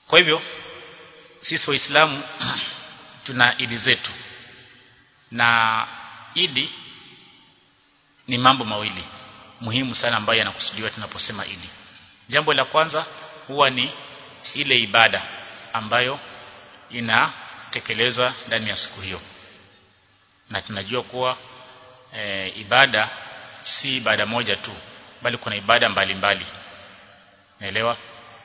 kwa hivyo sisi waislamu tuna idi zetu na idi ni mambo mawili muhimu sana ambayo yanakusudiwa tunaposema idi jambo la kwanza huwa ni ile ibada ambayo inatekelezwa ndani ya siku hiyo na tunajua kuwa e, ibada si ibada moja tu bali kuna ibada mbalimbali naelewa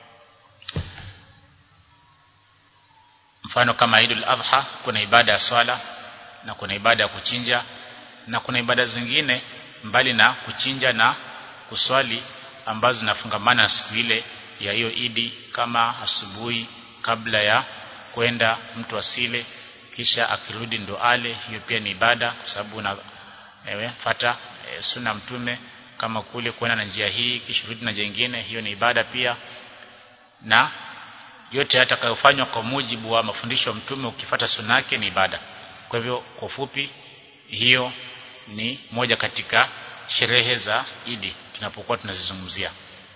mfano kama Eidul Adha kuna ibada ya swala na kuna ibada ya kuchinja na kuna ibada zingine mbali na kuchinja na kuswali ambazo zinafungamana na siku ile ya hiyo idi kama asubuhi kabla ya kwenda mtu asile kisha akirudi ndo ale hiyo pia ni ibada kwa sababu una ewe, fata e, sunna mtume kama kule kwenda na njia hii kisha rudi na njia nyingine hiyo ni ibada pia na yote yatakayofanywa kwa mujibu wa mafundisho ya mtume ukifata sunna yake ni ibada kwa hivyo kwa fupi hiyo ni moja katika sherehe za Idi tunapokuwa tunazizungumzia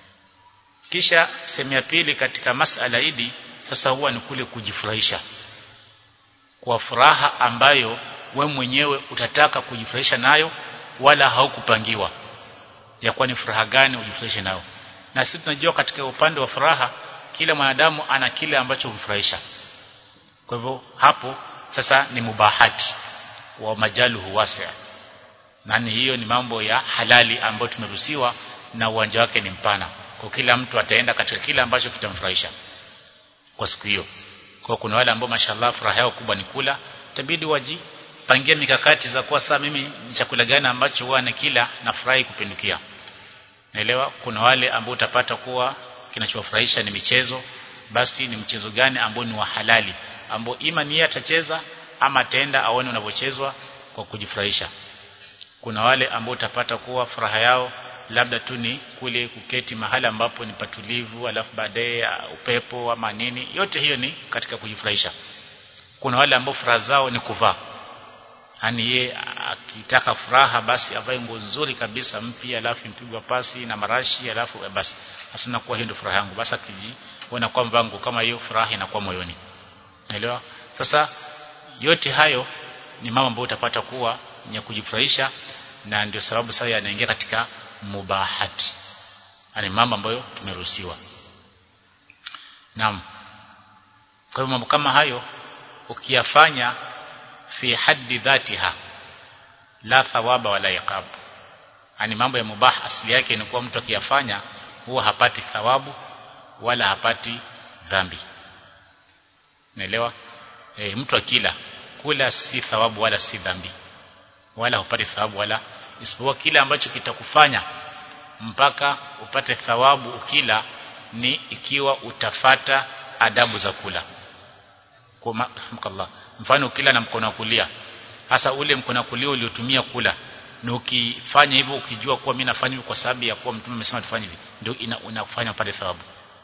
kisha sehemu ya pili katika masala Idi sasa huwa ni kule kujifurahisha kwa furaha ambayo we mwenyewe utataka kujifurahisha nayo wala haukupangiwa ya kuwa ni furaha gani ujifurahishe nayo na sisi tunajua katika upande wa furaha kila mwanadamu ana kile ambacho humfurahisha kwa hivyo hapo sasa ni mubahati wa majaluhu wasi'a nani hiyo ni mambo ya halali ambayo tumeruhusiwa na uwanja wake ni mpana kwa kila mtu ataenda katika kile ambacho kitamfurahisha kwa siku hiyo kwa kuna wale ambao mashallah furaha yao kubwa ni kula itabidi wajipangie mikakati za kuwa saa mimi ni chakula gani ambacho huwa nikila nafurahi kupindukia naelewa kuna wale ambao utapata kuwa kinachowafurahisha ni michezo basi ni mchezo gani ambao ni wa halali ambao ima ni atacheza ama ataenda aone unavyochezwa kwa kujifurahisha kuna wale ambao utapata kuwa furaha yao labda tu ni kule kuketi mahali ambapo ni patulivu alafu baadaye upepo ama nini yote hiyo ni katika kujifurahisha kuna wale ambao furaha zao ni kuvaa yani ye akitaka furaha basi avae nguo nzuri kabisa mpya alafu mpigwa pasi na marashi alafu basi asina kuwa hiyo ndio furaha yangu basi akijiona kwamba nguo kama hiyo furaha inakuwa moyoni naelewa sasa yote hayo ni mambo ambayo utapata kuwa ni kujifurahisha na ndio sababu sasa yanaingia katika mubahati yani mambo ambayo tumeruhusiwa naam kwa hiyo mambo kama hayo ukiyafanya fi haddi dhatiha la thawaba wala iqab yani mambo ya mubah asili yake ni kuwa mtu akiyafanya huwa hapati thawabu wala hapati dhambi naelewa e, mtu akila kula si thawabu wala si dhambi wala hupati thawabu wala isipokuwa kile ambacho kitakufanya mpaka upate thawabu ukila ni ikiwa utafata adabu za kula kwa Allah mfano ukila na mkono wa kulia hasa ule mkono wa kulia uliotumia kula na ukifanya hivyo ukijua kuwa mimi nafanya hivyo kwa sababu ya kuwa mtume amesema tufanye hivi ndio unafanya upate thawabu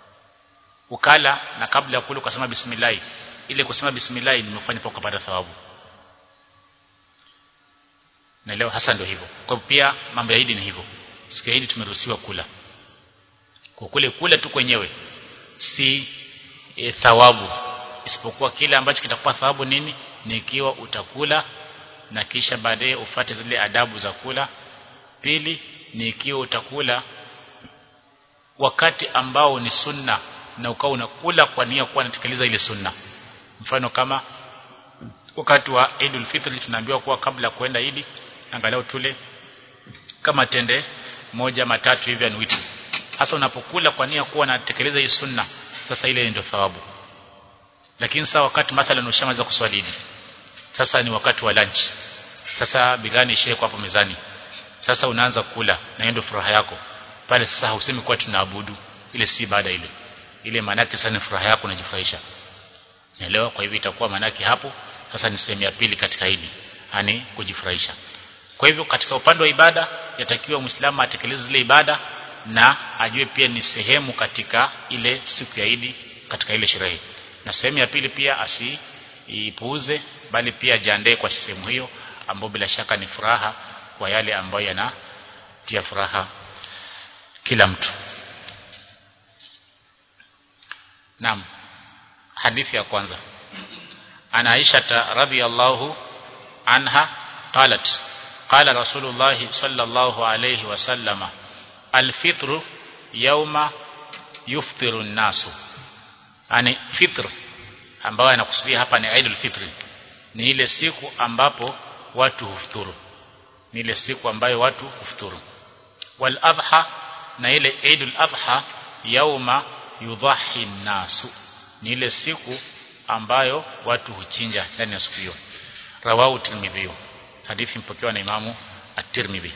ukala na kabla ya kula ukasema bismillah ile kusema bismillah nimefanya kwa kupata thawabu na leo hasa ndio hivyo kwa pia mambo ya Eid ni hivyo siku ya Eid tumeruhusiwa kula kwa kule kula tu kwenyewe si e, thawabu isipokuwa kile ambacho kitakupa thawabu nini ni ikiwa utakula na kisha baadaye ufate zile adabu za kula pili ni ikiwa utakula wakati ambao ni sunna na ukawa unakula kwa nia kuwa unatekeleza ile sunna mfano kama wakati wa Eidul Fitr tunaambiwa kuwa kabla kwenda Eid angalau tule kama tende moja matatu hivi anuiti hasa unapokula kwa nia kuwa unatekeleza hii sunna sasa ile ndio thawabu lakini sasa wakati mathalan ushamaliza kuswali Eid sasa ni wakati wa lunch sasa bigani ishe hapo mezani sasa unaanza kula na ndio furaha yako pale sasa hausemi kuwa tunaabudu ile si ibada ile ile maana yake sana furaha yako unajifurahisha Naelewa kwa hivyo itakuwa manake hapo sasa ni sehemu ya pili katika hili yani kujifurahisha kwa hivyo katika upande wa ibada yatakiwa muislamu atekeleze zile ibada na ajue pia ni sehemu katika ile siku ya Idi katika ile sherehe na sehemu ya pili pia asiipuuze bali pia jiandae kwa sehemu hiyo ambayo bila shaka ni furaha kwa yale ambayo yanatia furaha kila mtu Naam hadithi ya kwanza ana Aisha radhiyallahu anha qalat qala rasulullah sallallahu alayhi wasallama alfitru yawma yuftiru an-nasu ani fitr ambayo anakusudia hapa ni Eidul Fitri ni ile siku ambapo watu hufuturu ni ile siku ambayo watu hufuturu wal adha na ile Eidul Adha yauma yudhahi nasu ni ile siku ambayo watu huchinja ndani ya siku hiyo rawahu tirmidhi hadithi mpokewa na imamu at-tirmidhi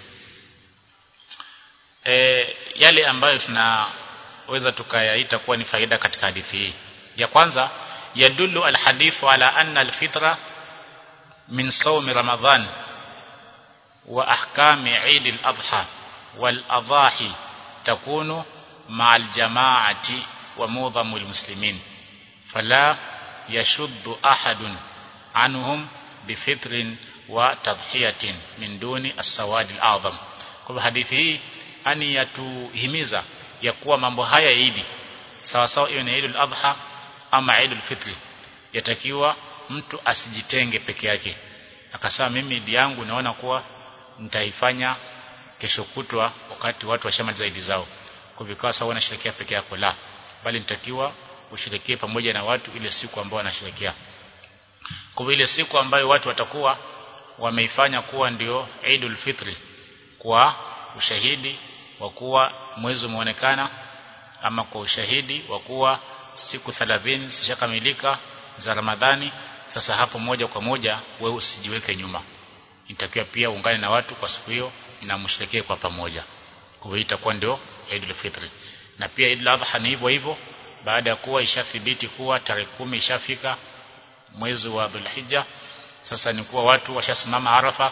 e, yale ambayo tunaweza tukayaita kuwa ni faida katika hadithi hii ya kwanza yadullu alhadithu ala anna alfitra min sawmi ramadhan wa ahkami eid al-adha wal adahi takunu مع الجماعة ومعظم المسلمين فلا يشد أحد عنهم بفطر وتضحية من دون السواد الأعظم kwa hadithi hii ani yatuhimiza ya kuwa mambo haya idi sawa sawa iwe ni Eidul Adha ama Eidul Fitri yatakiwa mtu asijitenge peke yake akasema mimi idi yangu naona kuwa nitaifanya kesho kutwa wakati watu washamaliza idi zao kwa vikawa sawa wanasherekea peke yako la bali nitakiwa usherekee pamoja na watu ile siku ambayo wanasherekea kwa ile siku ambayo watu watakuwa wameifanya kuwa ndio Eidul Fitri kwa ushahidi wa kuwa mwezi umeonekana ama kwa ushahidi wa kuwa siku 30 zishakamilika za Ramadhani sasa hapo moja kwa moja wewe usijiweke nyuma itakiwa pia ungane na watu kwa siku hiyo na msherekee kwa pamoja kwa hiyo itakuwa ndio Eidul Fitri na pia Eidul Adha ni hivyo hivyo baada ya kuwa ishathibiti kuwa tarehe kumi ishafika mwezi wa Dhulhijja sasa ni kuwa watu washasimama Arafa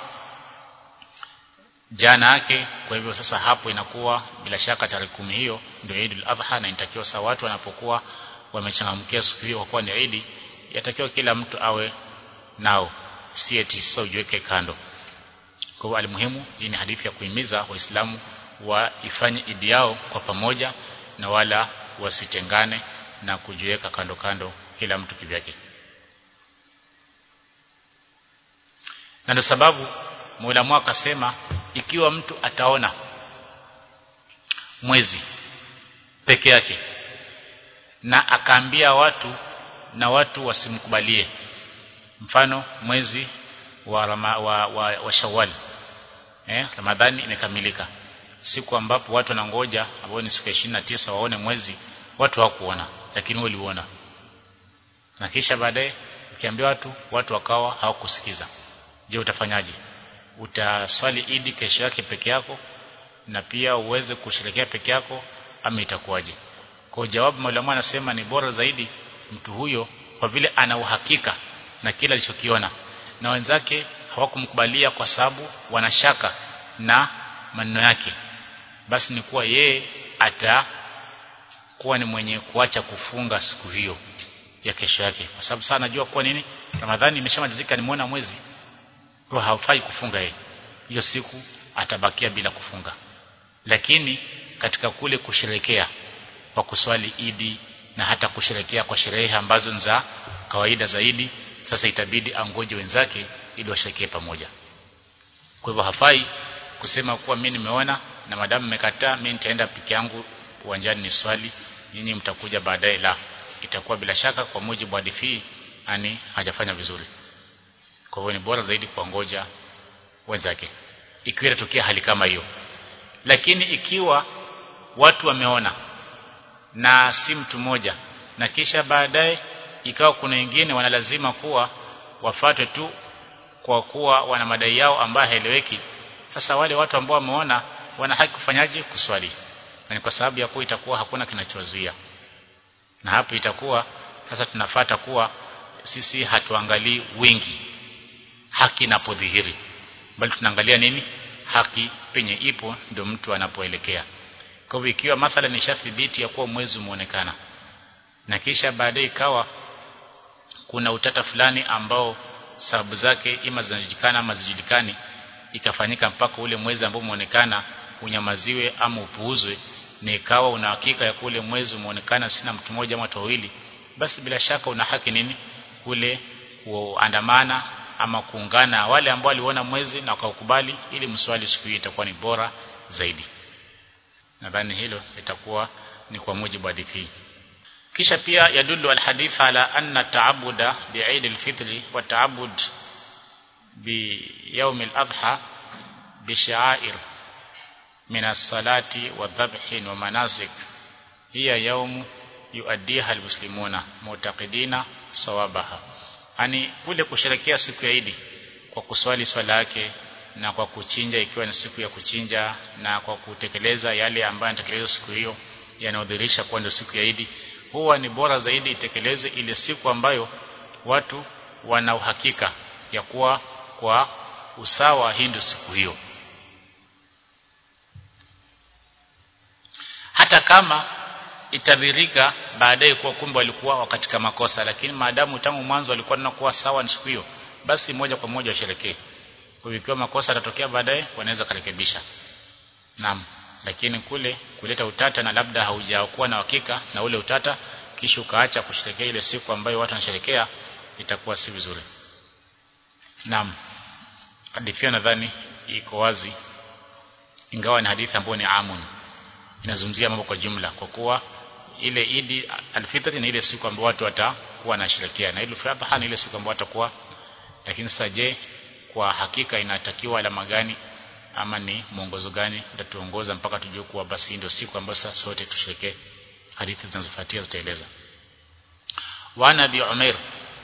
jana yake kwa hivyo sasa hapo inakuwa bila shaka tarehe kumi hiyo ndio Eidul Adha na inatakiwa saa watu wanapokuwa wamechangamkia siku hiyo kwa kuwa ni Eid yatakiwa kila mtu awe nao si eti sasa ujiweke kando kwa hiyo alimuhimu hii ni hadithi ya kuhimiza waislamu waifanye idi yao kwa pamoja na wala wasitengane na kujiweka kando kando kila mtu kivyake na ndio sababu Muulamu akasema ikiwa mtu ataona mwezi peke yake na akaambia watu na watu wasimkubalie mfano mwezi wa, rama, wa, wa, wa Shawwal eh Ramadhani imekamilika siku ambapo watu wanangoja ambao ni siku ya tisa waone mwezi watu hawakuona lakini wewe uliona na kisha baadaye ukiambia watu watu wakawa hawakusikiza je utafanyaje utaswali idi kesho yake peke yako na pia uweze kusherekea peke yako ama itakuwaje kwa jawabu mwalimu anasema ni bora zaidi mtu huyo kwa vile ana uhakika na kila alichokiona na wenzake hawakumkubalia kwa sababu wanashaka na maneno yake basi ni kuwa yeye atakuwa ni mwenye kuacha kufunga siku hiyo ya kesho yake kwa sababu sana najua kuwa nini Ramadhani imeshamalizika nimeona mwezi kwa haufai kufunga yeye hiyo siku atabakia bila kufunga lakini katika kule kusherekea kwa kuswali idi na hata kusherekea kwa sherehe ambazo ni za kawaida zaidi sasa itabidi angoje wenzake ili washerekee pamoja kwa hivyo hafai kusema kuwa mimi nimeona na madamu mmekataa mimi nitaenda peke yangu uwanjani ni swali nyinyi mtakuja baadaye la itakuwa bila shaka kwa mujibu wa hadithi ani hajafanya vizuri kwa hivyo ni bora zaidi kuangoja wenzake ikiwa inatokea hali kama hiyo lakini ikiwa watu wameona na si mtu mmoja na kisha baadaye ikawa kuna wengine wanalazima kuwa wafuate tu kwa kuwa wana madai yao ambayo haeleweki sasa wale watu ambao wameona wana haki kufanyaje kuswali na ni kwa sababu ya kuwa itakuwa hakuna kinachozuia na hapo itakuwa sasa tunafata kuwa sisi hatuangalii wingi haki inapodhihiri bali tunaangalia nini haki penye ipo ndio mtu anapoelekea kwa hivyo ikiwa mathala ni shathibiti ya kuwa mwezi umeonekana na kisha baadaye ikawa kuna utata fulani ambao sababu zake ima zinajulikana ama zijulikani ikafanyika mpaka ule mwezi ambao umeonekana unyamaziwe ama upuuzwe na ikawa una hakika ya kule mwezi umeonekana sina mtu mmoja ama watu wawili basi bila shaka una haki nini kule kuandamana ama kuungana wale ambao waliona mwezi na wakaukubali ili mswali siku hiyo itakuwa ni bora zaidi nadhani hilo litakuwa ni kwa mujibu wa hadithi hii kisha pia yadullu alhadith ala anna ta'abuda bi'id alfitr wa ta'abud bi yawm al-adha bi sha'air min as-salati wa dhabhin wa manasik hiya yawm yuaddiha almuslimuna mu'taqidina sawabaha ani kule kusherekea siku ya Idi kwa kuswali swala yake na kwa kuchinja ikiwa ni siku ya kuchinja na kwa kutekeleza yale ambayo yanatekelezwa siku hiyo yanayodhihirisha kuwa ndio siku ya Idi huwa ni bora zaidi itekeleze ile siku ambayo watu wana uhakika ya kuwa kwa usawa hii ndio siku hiyo hata kama itadhirika baadaye kuwa kumbe walikuwa katika makosa lakini maadamu tangu mwanzo walikuwa nakuwa sawa ni siku hiyo basi moja kwa moja washerekee kwa ikiwa makosa yatatokea baadaye wanaweza karekebisha naam lakini kule kuleta utata na labda haujakuwa na hakika na ule utata kisha ukaacha kusherekea ile siku ambayo watu wanasherekea itakuwa si vizuri naam hadithi nadhani iko wazi ingawa ni hadithi ambayo ni amun inazungumzia mambo kwa jumla kwa kuwa ile Idi alfitri ni ile siku ambayo watu watakuwa wanasherekea na ile fadha ni ile siku ambayo watakuwa lakini sasa je kwa hakika inatakiwa alama gani ama ni mwongozo gani utatuongoza mpaka tujue kuwa basi ndio siku ambayo sasa sote tusherekee hadithi zinazofuatia zitaeleza wa nabi umair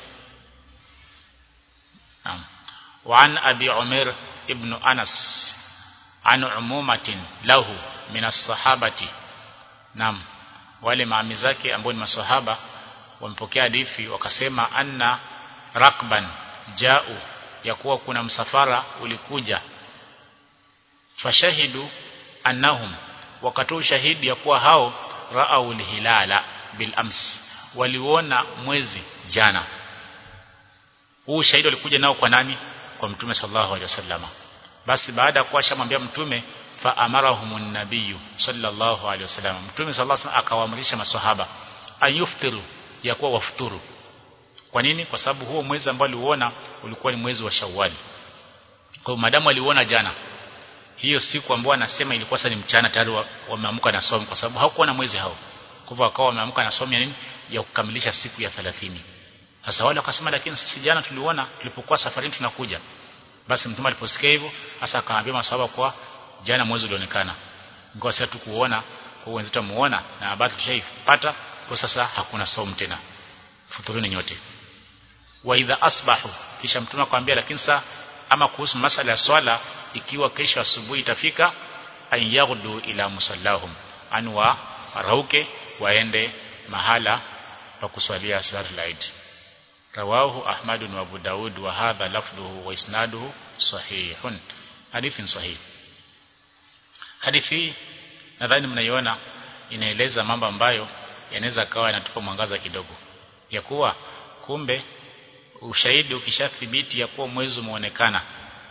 naam وعن أبي عمر ابن أنس عن عمومة له من الصحابة نعم wale maami zake ambao ni maswahaba wamepokea hadithi wakasema anna rakban jau ya kuwa kuna msafara ulikuja fashahidu annahum wakatoa ushahidi ya kuwa hao raau hilala bil ams waliona mwezi jana huu ushahidi walikuja nao kwa nani kwa mtume sallallahu alaihi wasallama basi baada ya kuwa shamwambia mtume fa amarahum nabiyyu sallallahu alaihi wasallam mtume sallallahu alaihi wasallam akawaamrisha maswahaba ayuftiru ya kuwa wafuturu kwa nini kwa sababu huo mwezi ambao aliuona ulikuwa ni mwezi wa Shawwal kwa madamu aliuona jana hiyo siku ambayo anasema ilikuwa sasa ni mchana tayari wameamka na somo kwa sababu hawakuwa na mwezi hao kwa hivyo wakawa wameamka na somo ya nini ya kukamilisha siku ya 30 sasa wale wakasema lakini sisi jana tuliona tulipokuwa safarini tunakuja basi mtume aliposikia hivyo hasa akaambia maswahaba kwa jana mwezi ulionekana ingawa sasa tukuona kwa wenzetu muona na habari tushaipata kwa sasa hakuna somo tena futuruni nyote wa idha asbahu kisha mtume akamwambia lakini sasa ama kuhusu masala ya swala ikiwa kesho asubuhi itafika an yaghdu ila musallahum anwa rauke waende mahala pa kuswalia salatul eid rawahu ahmad wa abu daud wa hadha lafdhuhu wa isnaduhu sahihun hadithin sahih hadithi nadhani mnaiona inaeleza mambo ambayo yanaweza kawa yanatupa mwangaza kidogo ya kuwa kumbe ushahidi ukishathibiti ya kuwa mwezi umeonekana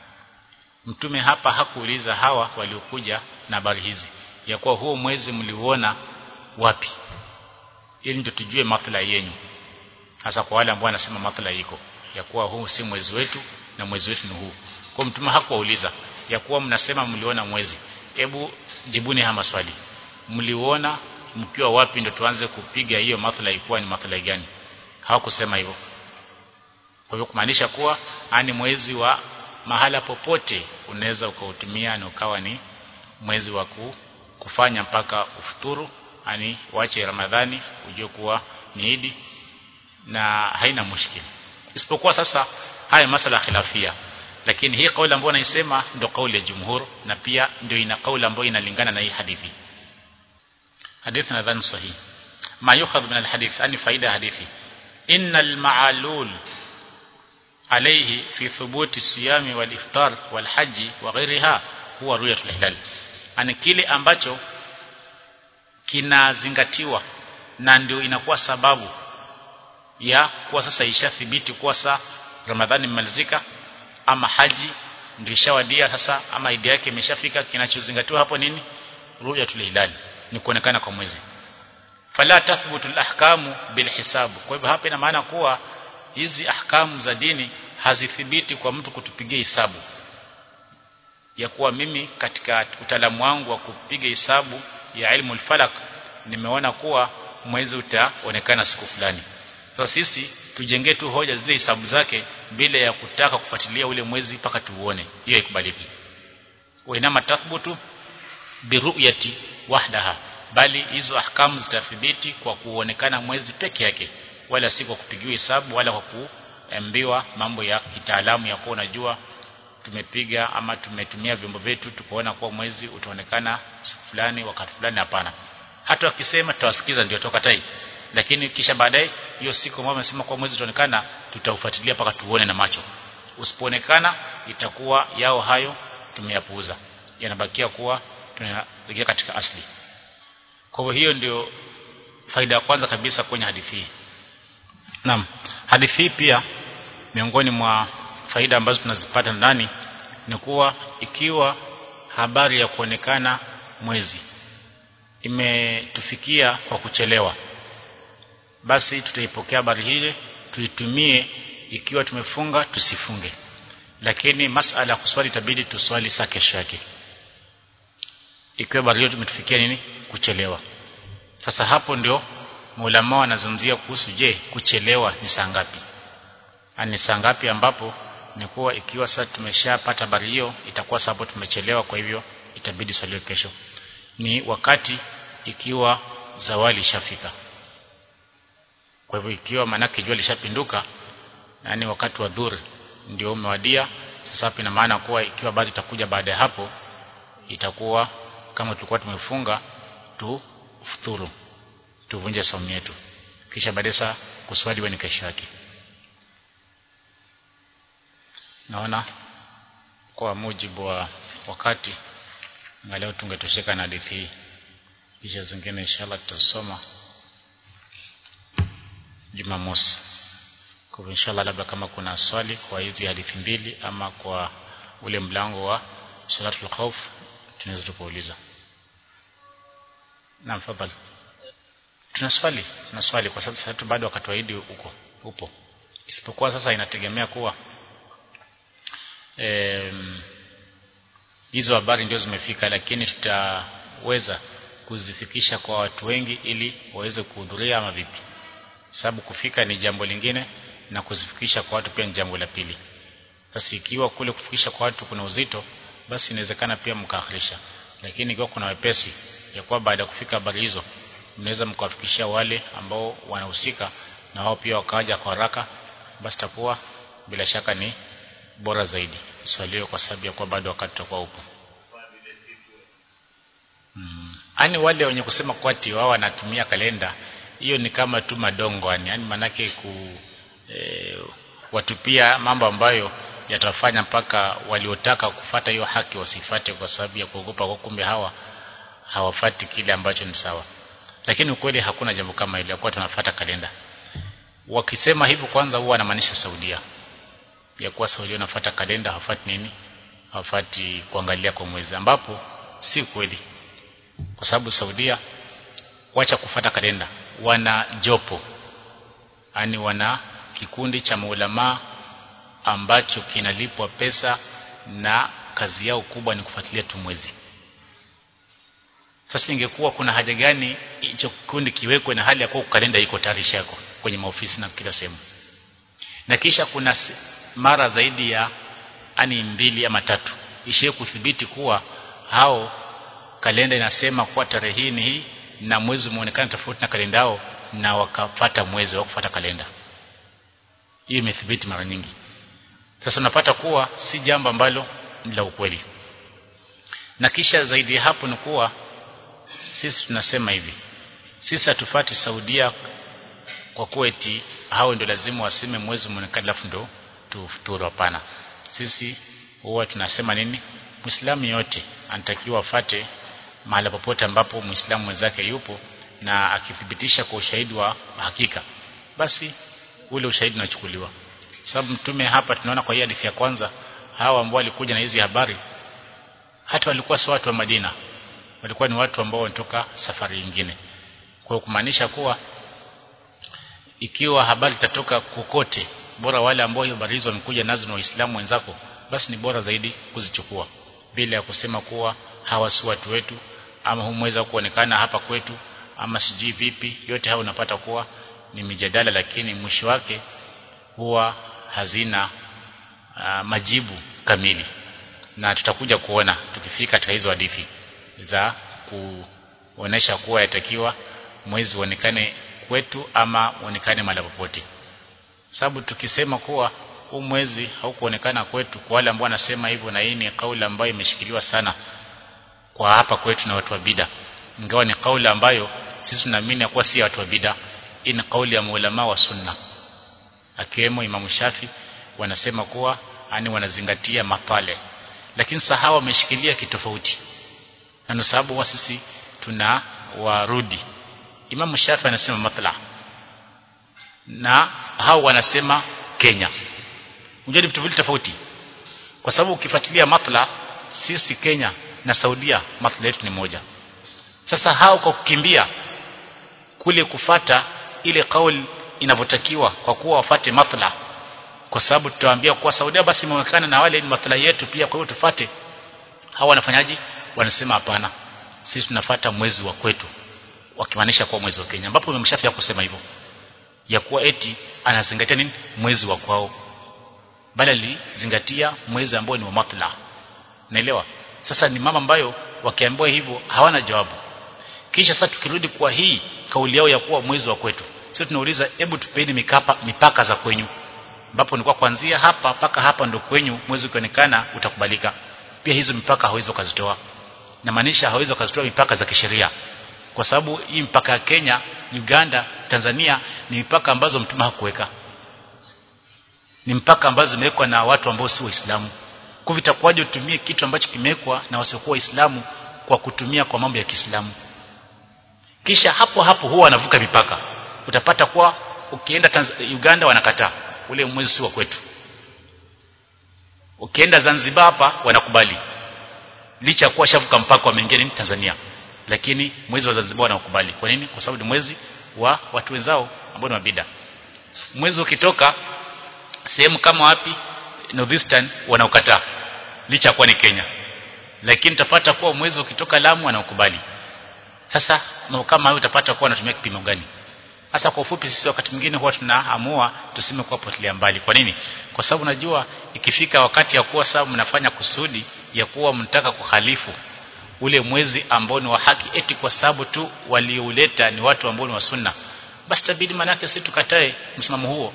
mtume hapa hakuuliza hawa waliokuja na habari hizi ya kuwa huo mwezi mliuona wapi ili ndio tujue maslahi yenu hasa kwa wale ambao wanasema maslahi iko ya kuwa huu si mwezi wetu na mwezi wetu ni huu kwa mtume hakuwauliza ya kuwa mnasema mliona mwezi hebu jibuni haya maswali mliuona mkiwa wapi ndio tuanze kupiga hiyo maslahi kuwa ni maslahi gani hawakusema hivyo kwa hivyo kumaanisha kuwa ani mwezi wa mahala popote unaweza ukautumia na ukawa ni mwezi wa kufanya mpaka ufuturu ani wache ramadhani ujue kuwa ni idi na haina mushkili isipokuwa sasa haya masala khilafia lakini hii kauli ambayo naisema ndio kauli ya jumhur na pia ndio ina kauli ambayo inalingana na hii hadithi hadithi nadhani sahihi ma yukhadh min alhadith ani faida hadithi innal ma'alul عليه في ثبوت الصيام والافطار والحج وغيرها هو رؤيه الهلال ani kile ambacho kinazingatiwa na ndio inakuwa sababu ya kuwa sasa ishathibiti kuwa saa Ramadhani imemalizika ama haji ndio ishawadia sasa ama idi yake imeshafika kinachozingatiwa hapo nini ru'yatul hilal ni kuonekana kwa mwezi fala tathbutu alahkamu bilhisabu kwa hivyo hapa ina maana kuwa hizi ahkamu za dini hazithibiti kwa mtu kutupigia hisabu ya kuwa mimi katika utaalamu wangu wa kupiga hisabu ya ilmu falak nimeona kuwa mwezi utaonekana siku fulani sasa sisi tujengee tu hoja zile hisabu zake bila ya kutaka kufuatilia ule mwezi mpaka tuuone hiyo haikubaliki wa inama tathbutu biruyati wahdaha bali hizo ahkamu zitathibiti kwa kuonekana mwezi peke yake wala si kwa kupigiwa hesabu wala kwa kuambiwa mambo ya kitaalamu ya kuwa unajua tumepiga ama tumetumia vyombo vyetu tukaona kuwa mwezi utaonekana siku fulani wakati fulani hapana hata wakisema tutawasikiza ndio toka tai lakini kisha baadaye hiyo siku ambayo wamesema kuwa mwezi utaonekana tutaufuatilia mpaka tuone na macho usipoonekana itakuwa yao hayo tumeyapuuza yanabakia kuwa tunarejea katika asli kwa hivyo hiyo ndio faida ya kwanza kabisa kwenye hadithi hii Naam hadithi hii pia miongoni mwa faida ambazo tunazipata ndani ni kuwa ikiwa habari ya kuonekana mwezi imetufikia kwa kuchelewa basi tutaipokea habari hile tuitumie ikiwa tumefunga tusifunge lakini masala ya kuswali itabidi tuswali saa kesho yake ikiwa habari hiyo tumetufikia nini kuchelewa sasa hapo ndio maulama wanazungumzia kuhusu je kuchelewa ni saa ngapi ni saa ngapi ambapo ni kuwa ikiwa sasa tumeshapata habari hiyo itakuwa sababu tumechelewa kwa hivyo itabidi swaliwe kesho ni wakati ikiwa zawali ishafika kwa hivyo ikiwa manake jua lishapinduka yani wakati wa dhuri ndio umewadia sasa hapa ina maana kuwa ikiwa habari itakuja baada ya hapo itakuwa kama tulikuwa tumefunga tu futuru tuvunje saumu yetu kisha baadaye saa kuswali ni kesho yake naona kwa mujibu wa wakati leo tungetosheka na hadithi hii kisha zingine inshallah tutasoma Jumamosi kwa hivyo inshallah labda kama kuna swali kwa hizi hadithi mbili ama kwa ule mlango wa salatul khawf tunaweza tukauliza naam fadhali tuna swali tuna swali kwa sababu sasa bado wakati wa Idi uko upo isipokuwa sasa inategemea kuwa em, hizo habari ndio zimefika lakini tutaweza kuzifikisha kwa watu wengi ili waweze kuhudhuria ama vipi sababu kufika ni jambo lingine na kuzifikisha kwa watu pia ni jambo la pili sasa ikiwa kule kufikisha kwa watu kuna uzito basi inawezekana pia mkaakhirisha lakini ikiwa kuna wepesi ya kuwa baada ya kufika habari hizo mnaweza mkawafikishia wale ambao wanahusika na wao pia wakaja kwa haraka basi takuwa bila shaka ni bora zaidi swalio kwa sababu ya kuwa bado wakati utakuwa upo mm. ani wale wenye kusema kwati wao wanatumia kalenda hiyo ni kama tu madongo yani yani manake ku e, watupia mambo ambayo yatafanya mpaka waliotaka kufata hiyo haki wasifate kwa sababu ya kuogopa kwa kumbe hawa hawafati kile ambacho ni sawa lakini ukweli hakuna jambo kama hilo kwa tunafuata kalenda wakisema hivyo kwanza huwa wanamaanisha Saudia ya kuwa Saudia wanafuata kalenda hawafati nini hawafati kuangalia kwa mwezi ambapo si kweli kwa sababu Saudia wacha kufata kalenda wana jopo yani wana kikundi cha maulama ambacho kinalipwa pesa na kazi yao kubwa ni kufuatilia tu mwezi sasa ingekuwa kuna haja gani hicho kikundi kiwekwe na hali ya kuwa kalenda iko tayari yako kwenye maofisi na kila sehemu na kisha kuna mara zaidi ya ani mbili ama tatu ishie kudhibiti kuwa hao kalenda inasema kuwa tarehe hii ni hii na mwezi umeonekana tofauti na kalenda yao na wakafata mwezi wa kufuata kalenda hiyo imethibiti mara nyingi sasa unapata kuwa si jambo ambalo ni la ukweli na kisha zaidi ya hapo ni kuwa sisi tunasema hivi sisi hatufati Saudia kwa kuwa eti hao ndio lazima waseme mwezi umeonekana alafu ndo tufuturu hapana sisi huwa tunasema nini Muislamu yote anatakiwa afate mahali popote ambapo Muislamu mwenzake yupo na akithibitisha kwa ushahidi wa hakika basi ule ushahidi unachukuliwa sababu mtume hapa tunaona kwa hii hadithi ya kwanza hawa ambao walikuja na hizi habari hata walikuwa si watu wa Madina walikuwa ni watu ambao wanatoka safari nyingine kwa kumaanisha kuwa ikiwa habari itatoka kokote bora wale ambao hiyo habari hizo wamekuja nazo na waislamu wenzako basi ni bora zaidi kuzichukua bila ya kusema kuwa hawa si watu wetu ama humweza kuonekana hapa kwetu ama sijui vipi yote hayo unapata kuwa ni mijadala lakini mwisho wake huwa hazina uh, majibu kamili na tutakuja kuona tukifika katika hizo hadithi za kuonesha kuwa yatakiwa mwezi uonekane kwetu ama uonekane mahali popote sababu tukisema kuwa huu mwezi haukuonekana kwetu kwa wale ambao wanasema hivyo na hii ni kauli ambayo imeshikiliwa sana kwa hapa kwetu na watu wa bida ingawa ni kauli ambayo sisi tunaamini kuwa si watu wa bida hii ni kauli ya maulama wa sunna akiwemo Imam Shafi wanasema kuwa ani wanazingatia mapale lakini sahawa wameshikilia kitofauti na ndio sababu wa sisi tuna warudi Imam Shafi anasema matla na hao wanasema Kenya unajua vitu viwili tofauti kwa sababu ukifuatilia matla sisi Kenya na Saudia matla yetu ni moja sasa hao kwa kukimbia kule kufata ile kauli inavyotakiwa kwa kuwa wafate matla kwa sababu tutawaambia kuwa Saudia basi imeonekana na wale ni matla yetu pia kwa hiyo tufate hao wanafanyaji wanasema hapana sisi tunafata mwezi wa kwetu wakimaanisha kuwa mwezi wa Kenya ambapo umemshafia kusema hivyo ya kuwa eti anazingatia nini mwezi wa kwao bali alizingatia mwezi ambao ni wa matla naelewa sasa ni mama ambayo wakiambiwa hivyo hawana jawabu kisha sasa tukirudi kwa hii kauli yao ya kuwa mwezi wa kwetu sisi tunauliza hebu tupeni mikapa mipaka za kwenyu ambapo ni kwa kuanzia hapa mpaka hapa ndo kwenyu mwezi ukionekana utakubalika pia hizo mipaka hawezi kuzitoa na maanisha hawezi kuzitoa mipaka za kisheria kwa sababu hii mpaka ya Kenya Uganda Tanzania ni mipaka ambazo mtume hakuweka ni mpaka ambazo zimewekwa na watu ambao si waislamu kwa vitakuwaje utumie kitu ambacho kimewekwa na wasiokuwa waislamu kwa kutumia kwa mambo ya Kiislamu kisha hapo hapo huwa wanavuka mipaka utapata kuwa ukienda Tanz Uganda wanakataa ule mwezi si wa kwetu ukienda Zanzibar hapa wanakubali licha ya kuwa shavuka mpaka wameingia nini Tanzania lakini mwezi wa Zanzibar wanakubali kwa nini kwa sababu ni mwezi wa watu wenzao ambao ni mabida mwezi ukitoka sehemu kama wapi northeastern wanaokataa licha ya kuwa ni Kenya lakini utapata kuwa mwezi ukitoka Lamu wanaokubali sasa na kama hayo utapata kuwa wanatumia kipimo gani sasa kwa ufupi sisi wakati mwingine huwa tunaamua tuseme kuwa potelea mbali kwa nini kwa sababu najua ikifika wakati ya kuwa sababu mnafanya kusudi ya kuwa mnataka kuhalifu ule mwezi ambao ni wa haki eti kwa sababu tu waliouleta ni watu ambao ni wa sunna basi tabidi manake sisi tukatae msimamo huo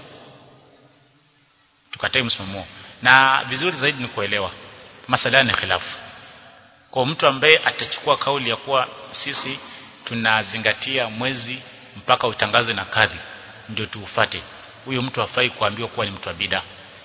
tukatae msimamo huo na vizuri zaidi ni kuelewa masala ni khilafu kwa mtu ambaye atachukua kauli ya kuwa sisi tunazingatia mwezi mpaka utangazwe na kadhi ndio tuufate huyo mtu hafai kuambiwa kuwa ni mtu wa bida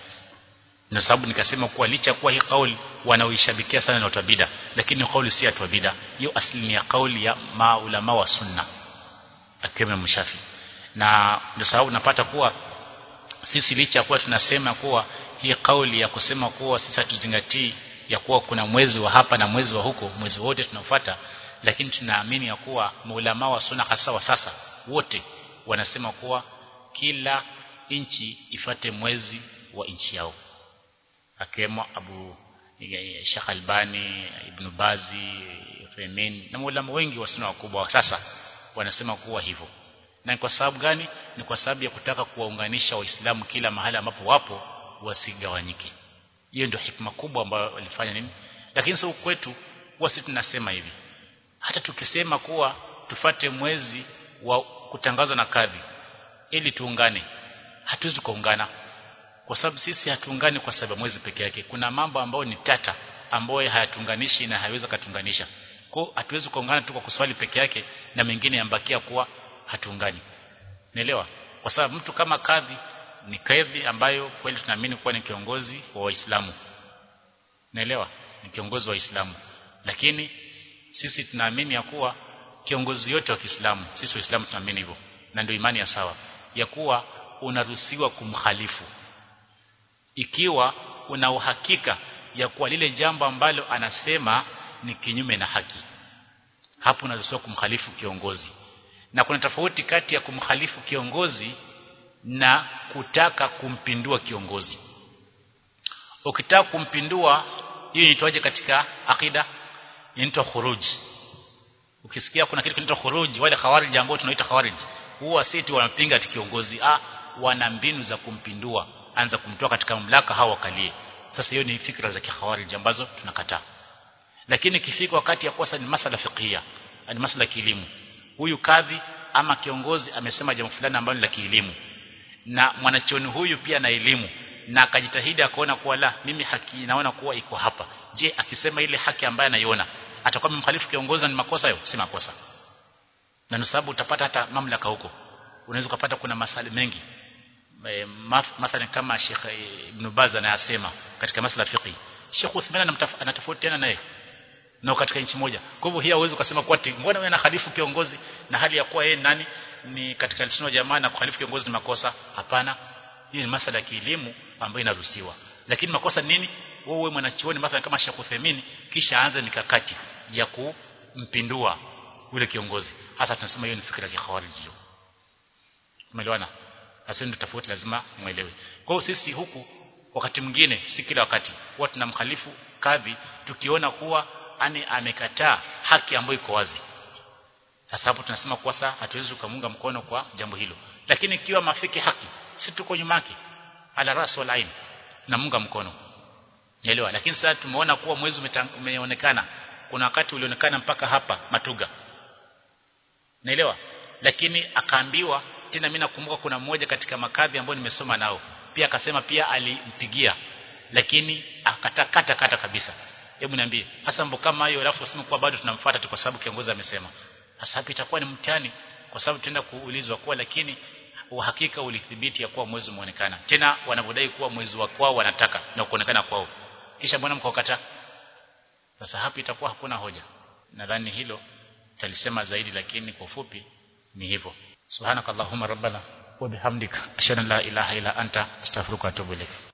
na sababu nikasema kuwa licha kuwa hii kauli wanaoishabikia sana na watu wa bida lakini kauli si watu wa bida hiyo asili ni ya kauli ya maulama wa sunna akiwemo mshafi na ndio sababu napata kuwa sisi licha kuwa tunasema kuwa hii kauli ya kusema kuwa sisi hatuzingatii ya kuwa kuna mwezi wa hapa na mwezi wa huko mwezi wote tunafuata lakini tunaamini ya kuwa maulama wa sunna hasa wa sasa wote wanasema kuwa kila nchi ifate mwezi wa nchi yao akiwemo Abu Sheikh Albani Ibn Bazi Femin na maulama wengi wa sunna wakubwa wa sasa wanasema kuwa hivyo na kwa sababu gani ni kwa sababu ya kutaka kuwaunganisha waislamu kila mahali ambapo wapo wasigawanyike hiyo ndio hikma kubwa ambayo walifanya nini lakini sio kwetu huwa sisi tunasema hivi hata tukisema kuwa tufate mwezi wa kutangazwa na kadhi ili tuungane hatuwezi kuungana kwa sababu sisi hatuungani kwa sababu mwezi peke yake kuna mambo ambayo ni tata ambayo hayatuunganishi na hayawezi kutunganisha kwa hatuwezi kuungana tu kwa kuswali peke yake na mengine yambakia kuwa hatuungani naelewa kwa sababu mtu kama kadhi ni kadhi ambayo kweli tunaamini kuwa ni kiongozi wa waislamu naelewa ni kiongozi wa waislamu lakini sisi tunaamini ya kuwa kiongozi yote wa Kiislamu sisi waislamu tunaamini hivyo na ndio imani ya sawa ya kuwa unaruhusiwa kumkhalifu ikiwa una uhakika ya kuwa lile jambo ambalo anasema ni kinyume na haki hapo unaruhusiwa kumkhalifu kiongozi na kuna tofauti kati ya kumkhalifu kiongozi na kutaka kumpindua kiongozi ukitaka kumpindua hiyo inaitwaje katika akida inaitwa khuruj ukisikia kuna kitu kinaitwa khuruj wale khawarij ambao tunaita khawarij huwa sisi wanapinga ati kiongozi ah wana mbinu za kumpindua anza kumtoa katika mamlaka hao wakalie sasa hiyo ni fikra za kikhawarij ambazo tunakataa lakini kifika wakati ya kosa ni masala fiqhia ni masala kielimu huyu kadhi ama kiongozi amesema jambo fulani ambalo ni la kielimu na mwanachuoni huyu pia na elimu na akajitahidi akaona kuwa la mimi haki naona kuwa iko hapa je akisema ile haki ambayo anaiona atakuwa mkhalifu kiongozi ni makosa hayo si makosa na ni sababu utapata hata mamlaka huko unaweza kupata kuna masali mengi e, mathalan kama Sheikh Ibn Baz anayasema katika masala fiqi Sheikh Uthman anatofautiana naye na katika nchi moja kwa hivyo hii hauwezi kusema kwa ati mbona wewe unahalifu kiongozi na hali ya kuwa yeye nani ni katika lisino wa jamaa na kuhalifu kiongozi ni makosa hapana hii ni masala ya kielimu ambayo inaruhusiwa lakini makosa nini wewe mwanachuoni mathalan kama Sheikh Uthaymeen kisha aanze mikakati ya kumpindua yule kiongozi hasa tunasema hiyo ni fikra ya khawarij hiyo umeelewana hasa ndio tofauti lazima muelewe kwa hiyo sisi huku wakati mwingine si kila wakati huwa tunamkhalifu kadhi tukiona kuwa ani amekataa haki ambayo iko wazi sasa hapo tunasema kwa sasa hatuwezi kumunga mkono kwa jambo hilo lakini ikiwa mafiki haki si tuko nyuma yake ala ras wal ain namunga mkono Elewa lakini sasa tumeona kuwa mwezi umeonekana kuna wakati ulionekana mpaka hapa matuga naelewa lakini akaambiwa tena mimi nakumbuka kuna mmoja katika makadhi ambao nimesoma nao pia akasema pia alimpigia lakini akatakata kata kabisa hebu niambie hasa mambo kama hayo alafu useme kuwa bado tunamfuata tu kwa sababu kiongozi amesema sasa hapo itakuwa ni mtihani kwa sababu tutaenda kuulizwa kuwa lakini uhakika ulithibiti ya kuwa mwezi umeonekana tena wanavodai kuwa mwezi wa kwao wanataka na kuonekana kwao kisha mbona mkawakataa sasa hapo itakuwa hakuna hoja nadhani hilo talisema zaidi lakini kwa ufupi ni hivyo subhanakallahumma rabbana wa bihamdika ashhadu an la ilaha illa anta astaghfiruka wa atubu ilaik